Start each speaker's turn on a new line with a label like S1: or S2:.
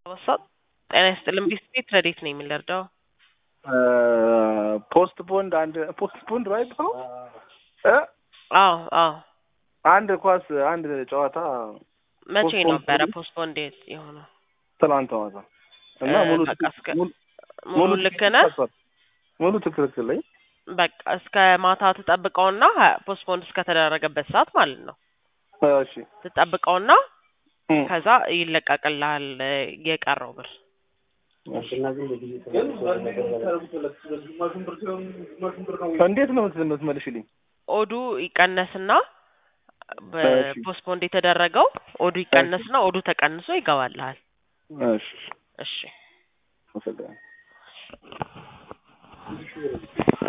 S1: ወሰጥ ጤና ይስጥልን ቢስቤት ረዴት ነው የሚለርዳው
S2: ፖስት ቦንድ አንድ ፖስት ቦንድ ራይት ነው እ
S1: አዎ አዎ
S2: አንድ ኳስ አንድ ጨዋታ
S1: መቼ
S2: ፖስትፖን
S1: ነበረ
S2: ሆነ?
S1: ፖስትፖን ዴት የሆነው
S2: ትናንት ማታ እና
S1: እ
S2: ሙሉ
S1: በቃ እስከ-
S2: ሙሉ-
S1: ሙሉ ልክ ነህ
S2: ተሰጥቷል። ሙሉ ትክክል ላይ
S1: በቃ እስከ ማታ ትጠብቀውና ፖስትፖንድ እስከተደረገበት ሰዓት ማለት ነው
S2: እሺ
S1: ትጠብቀውና
S2: እም፣
S1: ከዛ ይለቀቅልሃል እ የቀረው ብር
S2: እንዴት ነው የምት- የምትመልሽልኝ?
S1: ኦዱ ይቀነስና
S2: እሺ።
S1: በፖስትፖንድ የተደረገው ኦዱ ይቀነስና ኦዱ ተቀንሶ ይገባልሃል
S2: እሺ
S1: እሺ
S2: አመሰግናለሁ።